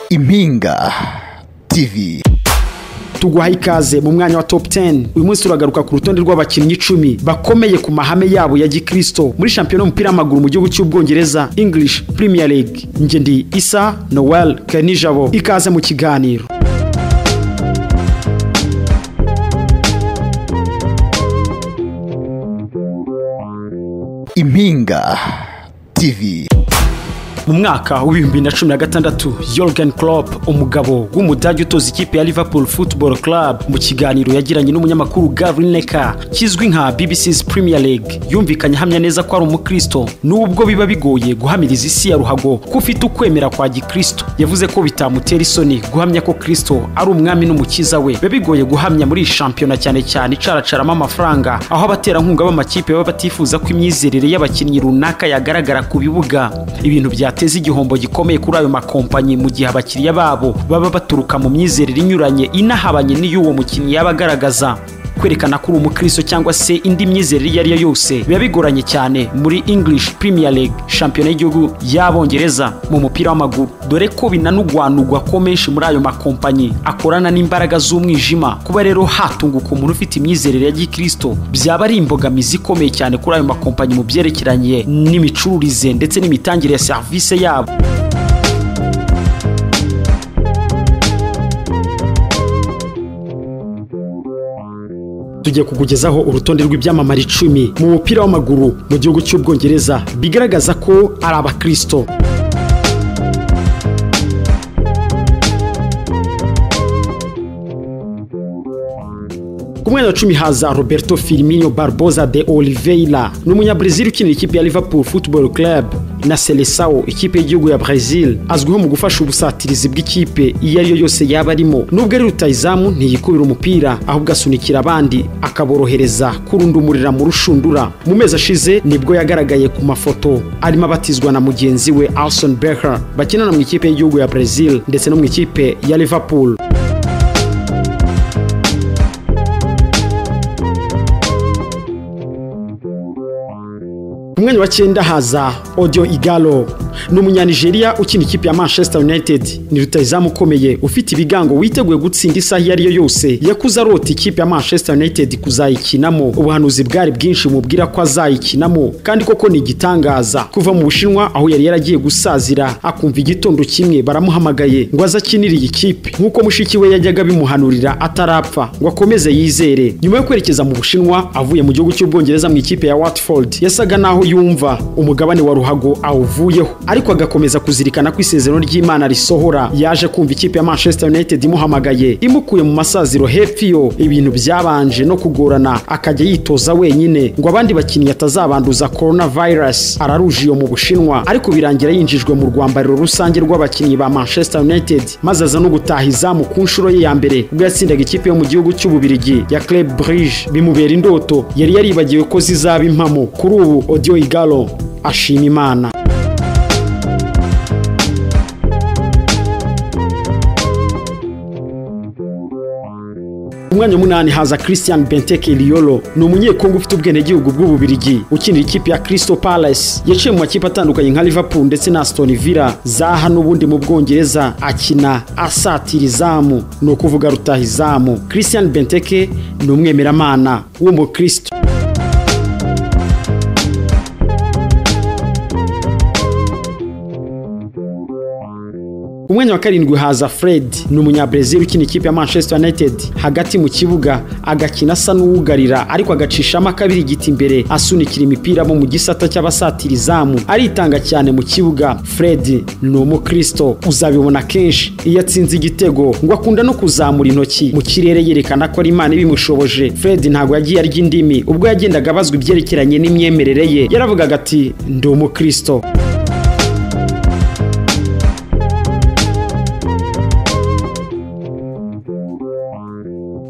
impinga tv tuguhaye ikaze mu mwanya wa top 10 uyu munsi turagaruka ku rutonde rw'abakinnyi icumi bakomeye ku mahame yabo ya gikristo muri shampiyona y'umupira w'amaguru mu gihugu cy'ubwongereza english premier league njye ndi isa noel kenijabo ikaze mu kiganiro impinga tv mu mwaka w'ibihumbi na cumi na gatandatu Jurgen Klopp umugabo w'umudage utoza ikipe ya Liverpool Football Club mu kiganiro yagiranye n'umunyamakuru Gary Lineker kizwi nka BBC's Premier League yumvikanye ahamya neza ko ari umukristo nubwo biba bigoye guhamiriza isi ya ruhago ko ufite ukwemera kwa gikristo yavuze ko bitamutera isoni guhamya ko kristo ari umwami n'umukiza we biba bigoye guhamya muri iyi shampiyona cyane cyane icaracaramo amafaranga aho abaterankunga b'amakipe baba batifuza ko imyizerere y'abakinnyi runaka yagaragara ku bibuga ibintu bya byateza igihombo gikomeye kuri ayo makompanyi mu gihe abakiriya babo baba baturuka mu myizerere inyuranye inahabanye n'iy'uwo mukinnyi yaba agaragaza kwerekana ko uri umukristo cyangwa se indi myizerere iyo ari yo yose biba bigoranye cyane muri english premier league shampiyona y'igihugu y'abongereza mu mupira w'amaguru dore ko binanugwanugwa ko menshi muri ayo makompanyi akorana n'imbaraga z'umwijima kuba rero hatunguka umuntu ufite imyizerere ya gikristo byaba ari imbogamizi ikomeye cyane kuri ayo makompanyi mu byerekeranye n'imicururize ndetse n'imitangire ya serivisi yabo tugiye kukugezaho urutonde rw'ibyamamare icumi mu mupira w'amaguru mu gihugu cy'ubwongereza bigaragaza ko ari abakristo ku mwanya wa cumi haza roberto firmino barboza de oliveira ni umunyabrazil ukinira ikipe ya liverpool football club na selesawo ikipe y'igihugu ya brazil azwiho mu gufasha ubusatirizi bw'ikipe iyo ari yo yose yaba arimo nubwo ari rutayizamu ntiyikubira umupira ahubwo asunikira abandi akaborohereza kurundumurira mu rushundura mu mezi ashize nibwo yagaragaye ku mafoto arimo abatizwa na mugenzi we alson becker bakinana mu ikipe y'igihugu ya brazil ndetse no mu ikipe ya liverpool ku mwanya wa cyenda haza odio igalo ni umunyanigeriya ukina ikipe ya manchester united ni rutayizamu ukomeye ufite ibigango witeguye gutsinda isaha iyo ari yo yose yakuze arota ikipe ya manchester united kuzayikinamo ubuhanuzi bwari bwinshi mubwira ko azayikinamo kandi koko ni igitangaza kuva mu bushinwa aho yari yaragiye gusazira akumva igitondo kimwe baramuhamagaye ngo aze akinire iyi kipe nk'uko mushiki we yajyaga bimuhanurira atarapfa ngo akomeze yizere nyuma yo kwerekeza mu bushinwa avuye mu gihugu cy'ubwongereza mu ikipe ya watford yasaga n'aho yumva umugabane wa ruhago awuvuyeho ariko agakomeza kuzirikana ko isezerano ry'imana risohora yaje kumva ikipe ya manchester united imuhamagaye imukuye mu masaziro hepfo yo ibintu byabanje no kugorana akajya yitoza wenyine ngo abandi bakinnyi atazabanduza coronavirus araruje iyo mu bushinwa ariko birangira yinjijwe mu rwambariro rusange rw'abakinnyi ba manchester united maze aza no gutaha izamu ku nshuro ye ya mbere ubwo yatsindaga ikipe yo mu gihugu cy'ububirigi ya club brige bimubera indoto yari yaribagiwe ko zizaba impamo kuri ubu audio igalo ashima imana umwanya munani haza christian benteke liyolo ni umunyekongo ufite ubwenegihugu bw'ububirigi ukinira ikipe ya crystal palace yaciye mu makipe atandukanye nka liverpool ndetse na aston villa zaha n'ubundi mu bwongereza akina asatira izamu ni ukuvuga rutaha izamu christian benteke ni umwemeramana w'umukristo umwanya wa karindwi haza fred ni umunyabrezil ukina ikipe ya manchester united hagati mu kibuga agakina asa n'uwugarira ariko agacishamo akabiri igiti imbere asunikira imipira bo mu gisata cy'abasatira izamu aritanga cyane mu kibuga fred ni umukristo uzabibona kenshi iyo atsinze igitego ngo akunda no kuzamura intoki mu kirere yerekana ko ari imana ibimushoboje fred ntabwo yagiye arya indimi ubwo yagendaga abazwa ibyerekeranye n'imyemerere ye yaravugaga ati ndi umukristo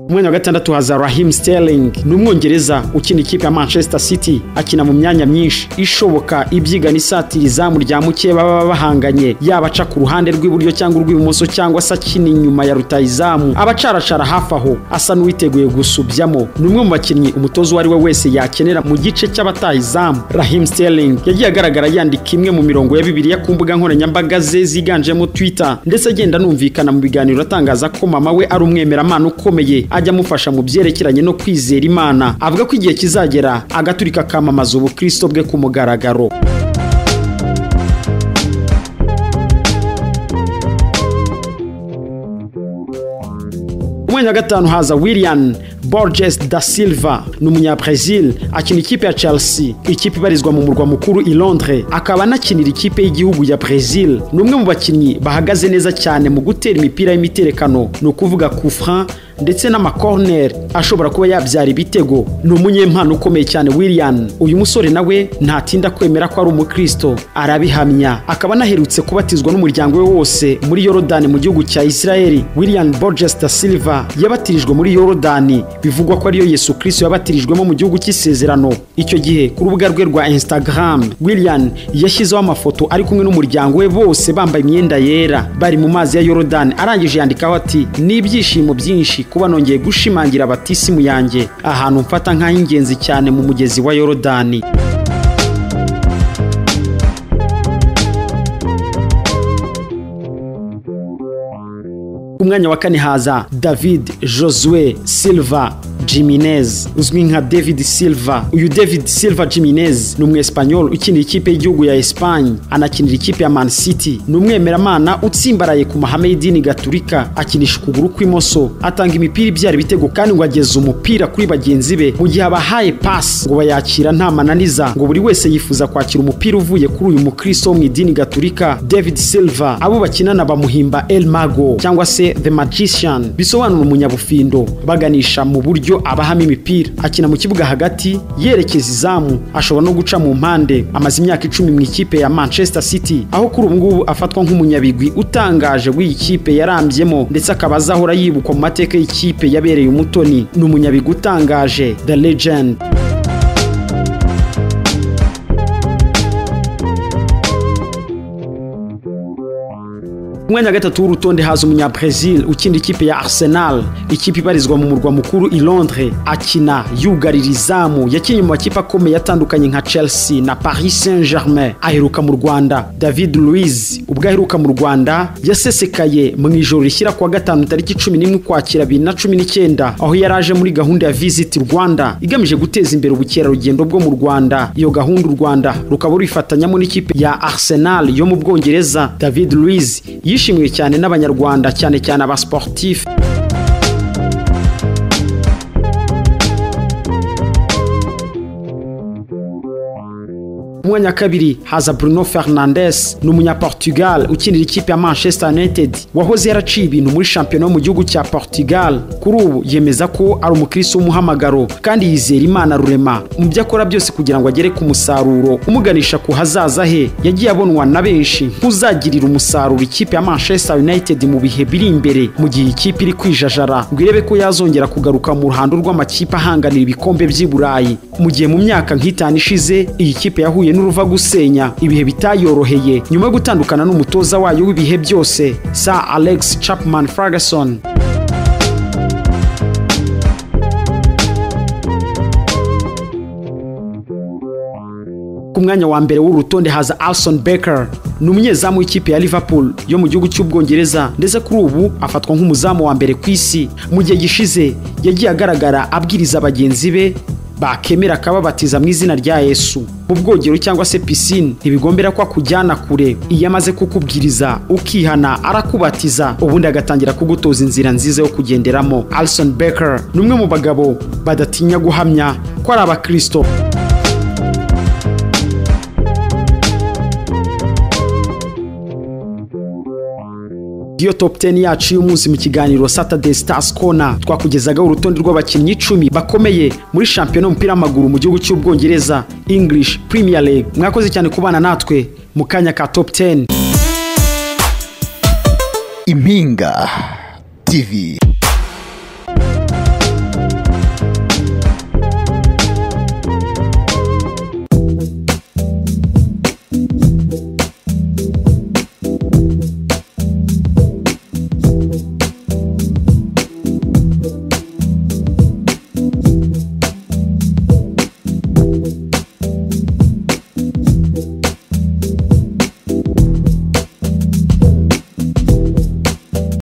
mwanya wa gatandatu haza Raheem Sterling ni umwongereza ukina ikipe ya Manchester City akina mu myanya myinshi ishoboka ibyiga n'isatira izamu rya muke baba bahanganye yaba aca ku ruhande rw'iburyo cyangwa urw'ibumoso cyangwa se akina inyuma ya rutayizamu abacarashara hafi aho asa n'uwiteguye gusubyamo ni umwe mu bakinnyi umutoza uwo ari we wese yakenera mu gice cy'abataha izamu Raheem Sterling yagiye agaragara yandika imwe mu mirongo ya bibiliya ku mbuga nkoranyambaga ze ziganjemo Twitter ndetse agenda anumvikana mu biganiro atangaza ko mama we ari umwemeramana ukomeye ajya amufasha mu byerekeranye no kwizera imana avuga ko igihe kizagera agaturika akamamaza ubukristo bwe ku mugaragaro umwanya wa gatanu haza william borges da silva ni umunyabrazil akina ikipe ya chelsea ikipe ibarizwa mu murwa mukuru i londres akaba anakinira ikipe y'igihugu ya brazil ni umwe mu bakinnyi bahagaze neza cyane mu gutera imipira y'imiterekano ni ukuvuga kufran ndetse n'amakorneri ashobora kuba yabyara ibitego ni umunyempano ukomeye cyane william uyu musore nawe ntatinda kwemera ko ari umukristo arabihamya akaba anaherutse kubatizwa n'umuryango we wose muri yorodani mu gihugu cya israeli william borges da silva yabatirijwe muri yorodani bivugwa ko ariyo yesu kirisito yabatirijwemo mu gihugu cy'isezerano icyo gihe ku rubuga rwe rwa instagram william yashyizeho amafoto ari kumwe n'umuryango we bose bambaye imyenda yera bari mu mazi ya yorodani arangije yandikaho ati ni ibyishimo byinshi kuba nongeye gushimangira batisimu yanjye ahantu mfata nk'ay'ingenzi cyane mu mugezi wa yorodani ku mwanya wa kane haza david josue silva jiminez uzwi nka david silva uyu david silva jiminez ni umwesipanyol ukinira ikipe y'igihugu ya esipanye anakinira ikipe ya man city ni umwemeramana utsimbaraye ku mahame y'idini gaturika akinisha ukuguru kw'imoso atanga imipira ibyara ibitego kandi ngo ageze umupira kuri bagenzi be mu gihe abahaye pasi ngo bayakira nta mananiza ngo buri wese yifuza kwakira umupira uvuye kuri uyu mukristo wo mu idini gaturika david silva abo bakinana bamuhimba el mago cyangwa se the magician bisobanura umunyabufindo baganisha mu buryo abahamo imipira akina mu kibuga hagati yerekeza izamu ashobora no guca mu mpande amaze imyaka icumi mu ikipe ya manchester city aho kuri ubu ngubu afatwa nk'umunyabigwi utangaje w'iyi kipe yarambyemo ndetse akaba azahora yibukwa mu mateka y'ikipe yabereye umutoni ni umunyabigwi utangaje the legend umwanya wa gatatu w'urutonde haza umunyabrazil ukinira ikipe ya arsenal ikipe ibarizwa mu murwa mukuru i londres akina yugarira izamu yakinnye mu makipe akomeye atandukanye nka chelsea na paris saint germain aheruka mu rwanda david luiz ubwo aheruka mu rwanda yasesekaye mu ijoro rishyira kuwa gatanu tariki cumi n'imwe ukwakira bibiri na cumi n'icyenda aho yari aje muri gahunda ya visit rwanda igamije guteza imbere ubukerarugendo bwo mu rwanda iyo gahunda u rwanda rukaba ruyifatanyamo n'ikipe ya arsenal yo mu bwongereza david luiz yishe yishimiwe cyane n'abanyarwanda cyane cyane abasportifu mwanya kabiri haza Bruno Fernandes ni umunyaportugal ukinira ikipe ya Manchester United wahoze yaraciye ibintu muri shampiyona yo mu gihugu cya Portugal kuri ubu yemeza ko ari umukristo w'umuhamagaro kandi yizera Imana rurema mu byo akora byose kugira ngo agere ku musaruro umuganisha ku hazaza he yagiye abonwa na benshi nk'uzagirira umusaruro ikipe ya Manchester United mu bihe biri imbere mu gihe ikipe iri kwijajara ngo irebe ko yazongera kugaruka mu ruhando rw'amakipe ahanganira ibikombe by'i Burayi mu gihe mu myaka nk'itanu ishize iyi kipe yahuye n'uruva gusenya ibihe bitayoroheye nyuma yo gutandukana n'umutoza wayo w'ibihe byose sa alex chapman ferguson ku mwanya wa mbere w'urutonde haza alison baker ni umunyezamu w'ikipe ya liverpool yo mu gihugu cy'ubwongereza ndetse kuri ubu afatwa nk'umuzamu wa mbere ku isi mu gihe gishize yagiye agaragara abwiriza bagenzi be bakemera akababatiza mu izina rya yesu mu bwogero cyangwa se pisine ntibigombera ko akujyana kure iyo amaze kukubwiriza ukihana arakubatiza ubundi agatangira kugutoza inzira nziza yo kugenderamo alison baker ni umwe mu bagabo badatinya guhamya ko ari abakirisito iyo top 10 yacu y'umunsi mu kiganiro Saturday Stars Corner twakugezagaho urutonde rw'abakinnyi icumi bakomeye muri shampiyona y'umupira w'amaguru mu gihugu cy'ubwongereza English Premier League mwakoze cyane kubana natwe mu kanya ka top 10 impinga tv